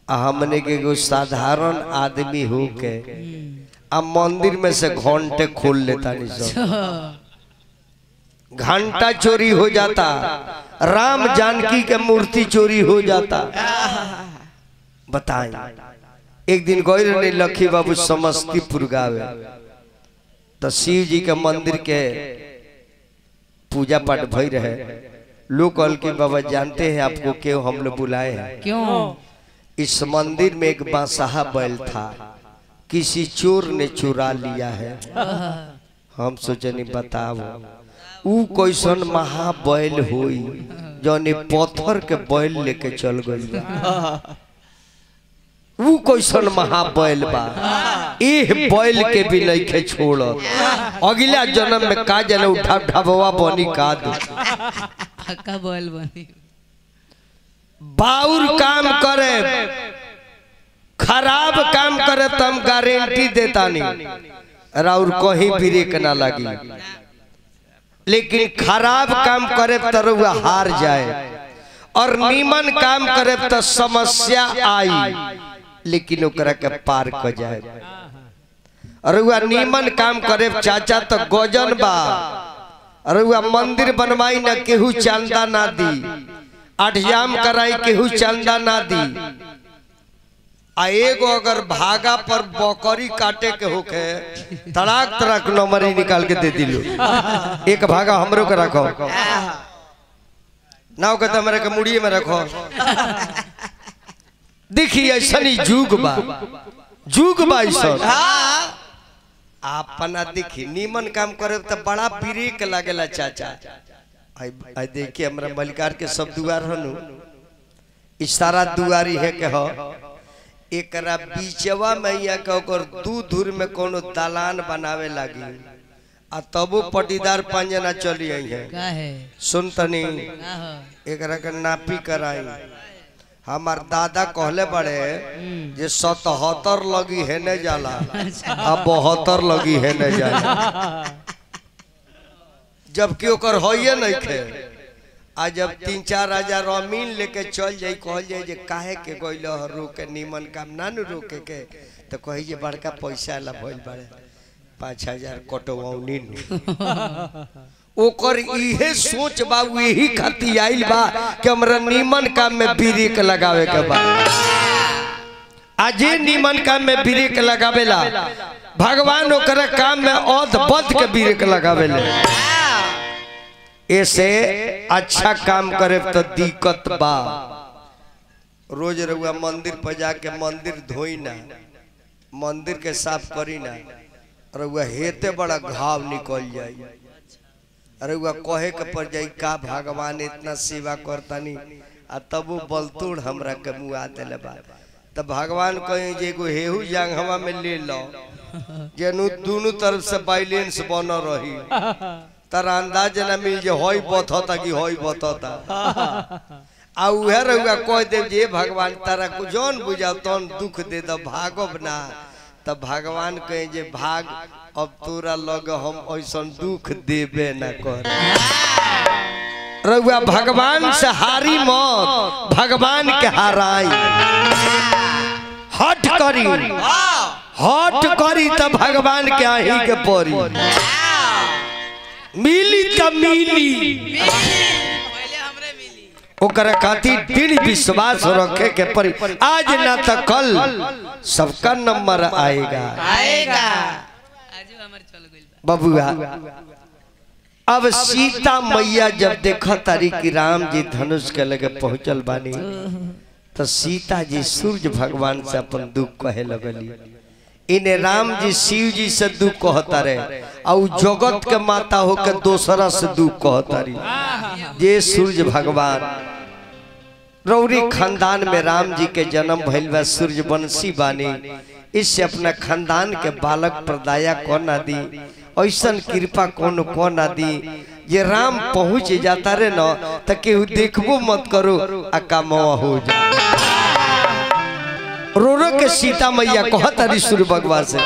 आ हमने के एगो साधारण आदमी हो के आ मंदिर में से घंटे खोल लेता नहीं सब घंटा चोरी हो जाता राम जानकी के मूर्ति चोरी हो जाता बताएं एक दिन गए रहे लखी बाबू समस्तीपुर गावे तो शिव जी के मंदिर के पूजा पाठ भई रहे लोग कहल कि बाबा जानते हैं आपको क्यों हम लोग बुलाए हैं क्यों इस मंदिर में एक बांसहा बैल था किसी चोर ने चुरा लिया है हम सोचनी बताओ ऊ कैसन महाबैल होई जौन पत्थर के बैल लेके चल गई ऊ कैसन महाबैल बा एह बैल के भी नइखे छोड़त अगला जन्म में का जने उठा ढबवा बनी का दो पक्का बोल बनी बाउर काम करे खराब काम करे तो हम गारंटी देता नहीं राउर कहीं ब्रेक ना लगी लेकिन खराब काम करे तो रउआ हार जाए और नीमन काम करे तो समस्या आई लेकिन ओकरा के पार कर जाए रउआ नीमन काम करे चाचा तो गजन बा रउआ मंदिर बनवाई ना केहू चंदा ना दी अठजाम कराई केहू चंदा ना दी आ एगो अगर भागा पर बकरी काटे के होके तड़ाक तड़ाक नंबरी निकाल के दे दिलो एक भागा हमरो के रखो ना हो कहता मेरे के मुड़िए में रखो देखिए ऐसा नहीं जुग बा जुग बा ऐसा अपना देखी नीमन काम करे तो बड़ा ब्रेक लागेला चाचा आई आई देखिए हमरा मलिकार के सब दुआर हनु इशारा दुआरी है के हो एकरा बीचवा में यहाँ के ओकर दू धुर में कोनो दालान बनावे लागी आ तबो पटीदार पंजना चली आई है का है सुन तनी का हो एकरा के नापी कराई हमार दादा कहले बड़े जे सतहत्तर लगी है ने जाला आ बहत्तर लगी है ने जाला जबकि ओकर होइए नहीं खे आ जब तीन चार हजार अमीन लेके चल जाई कहल जाई जे काहे के गइल ह रोके नीमन काम ना नु रोके के तो कही जे बड़का पैसा ला भइल बाड़े पाँच हजार कटवौनी नु ओकर इहे सोच बा उ यही खातिर आइल बा कि हमरा नीमन काम में ब्रेक लगावे के बा आजे नीमन काम में ब्रेक लगावेला भगवान ओकरा काम में औध बद के ब्रेक लगावेले ऐसे अच्छा काम करे तो दिक्कत बा रोज रउआ मंदिर पर जाके मंदिर धोई ना मंदिर के साफ करी ना रउआ हेते बड़ा घाव निकल जाई अरे वह कहे के पर जाई का भगवान इतना सेवा करतानी आ तब वो बलतोड़ हमरा के मुआ देले बा तब भगवान कहे जे एगो हेहू जांघवा में ले लो जेनु दोनों तरफ से बैलेंस बन रही तारा अंदाज ना मिल जे होई बथता कि होई बथता आ उहे रहुआ कह दे जे भगवान तारा को जौन बुझाओ तौन दुख दे दो भागब ना तब भगवान कहे जे भाग अब तोरा लग हम ऐसा दुख देबे न कर रउआ भगवान से हारी मत भगवान के हाराई हट करी हट करी त भगवान के आही के परी मिली त मिली पहले हमरे मिली ओकरा खातिर दृढ़ विश्वास रखे के पड़ी आज ना तो कल सबका नंबर आएगा आएगा आजू हमर चल गइल बा बबुआ अब सीता मैया जब देखा तारी कि राम जी धनुष के लगे पहुंचल बानी तो सीता जी सूर्य भगवान से अपन दुख कहे लगली इन्हें राम जी शिव जी से दुख कहता रहे और जगत के माता होकर दोसरा से दुख कहता रही जे सूर्य भगवान रौरी खानदान में राम जी के जन्म भइल बा सूर्यवंशी बानी इससे अपना खानदान के बालक प्रदाया कौन ना दी ऐसन कृपा कौन कौन ना दी ये राम पहुंच जाता रे न तो केहू देखबो मत करो आ कामवा हो जा रो रो के सीता मैया कहत हरी सूर्य भगवान से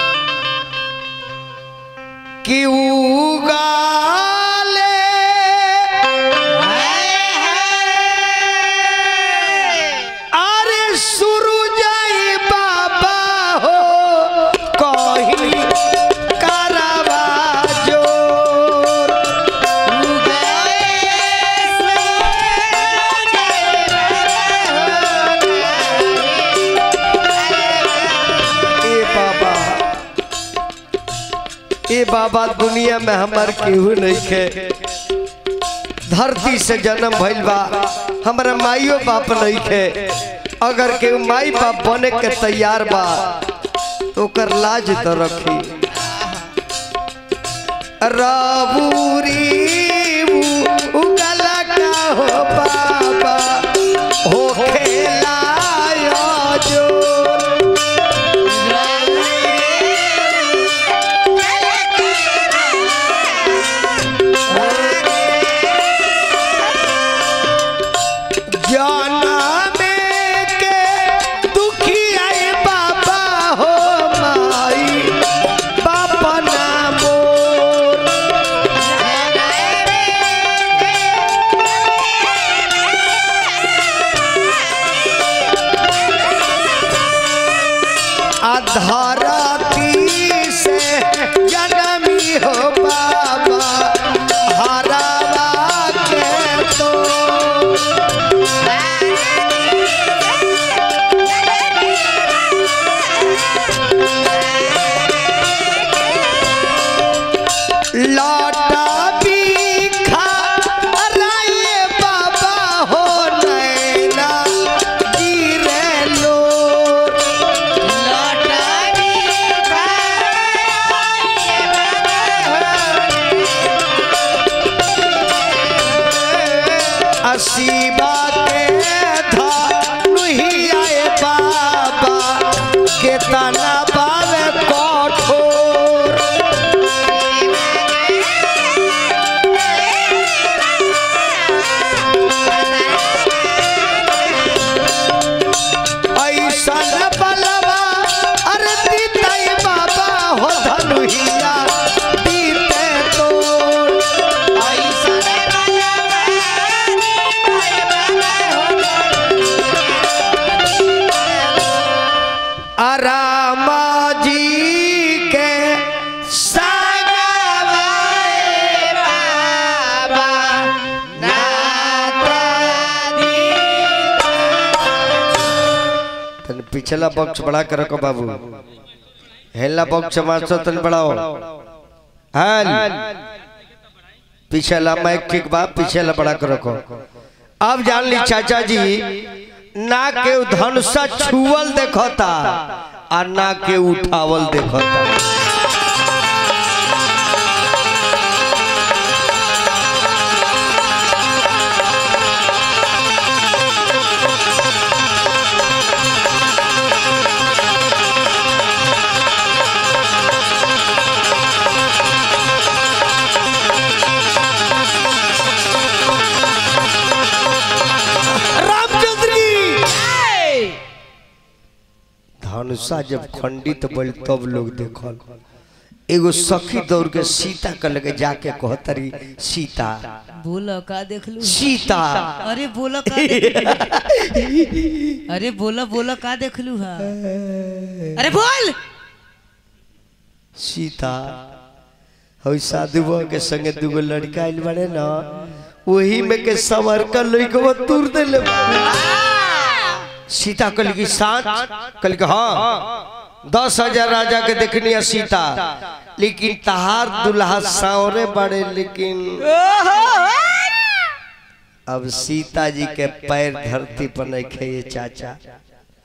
कि उगाले अरे शुरू ये बाबा दुनिया में हमार केहू नहीं खे धरती से जन्म भइल बा हमारा माइयो बाप नहीं खे अगर केहू माई बाप बने के तैयार बा तो ओकर लाज तो रखी राबूरी उ- उगला का हो बाबा हो खेलायो जो जाना में के दुखी आए बाबा हो माई बाबा नामो अधरती से जनमी हो बाबा हरावा के तो लौटा बिखा राये बाबा हो नैना गिरे लो असीबा के धनुही आए बाबा के तना बावे कठोर ऐसन बलवा अरे दीते बाबा हो धनुहिया दीते तोड़ आरामा जी के संगवाए बाबा तन पिछला बॉक्स बड़ा कर रखो बाबू हेला बॉक्स मारसो तन बढ़ाओ हाल पिछला माइक ठीक बा पिछला बड़ा कर रखो अब जान ली चाचा जी ना के धनुषा छुअल देखता आ ना के उठावल देखता रामचंद्र की धनुषा जब खंडित बल तब लोग देखल एगो सखी दौड़ के सीता के लगे जाके कहतरी सीता बोलो का देख लू सीता अरे बोलो का देख- अरे बोलो बोलो का देख लू हा अरे बोल सीता हई साधु बाबा के संगे दूगो लड़का आइल बड़े ना वही में के सवर कर लइकवा तुर देले सीता कल की साथ कल के हाँ दस हजार राजा के देखनी है सीता लेकिन तहार दुल्हा सावरे बड़े लेकिन अब सीता जी के पैर धरती पर नहीं खे ये चाचा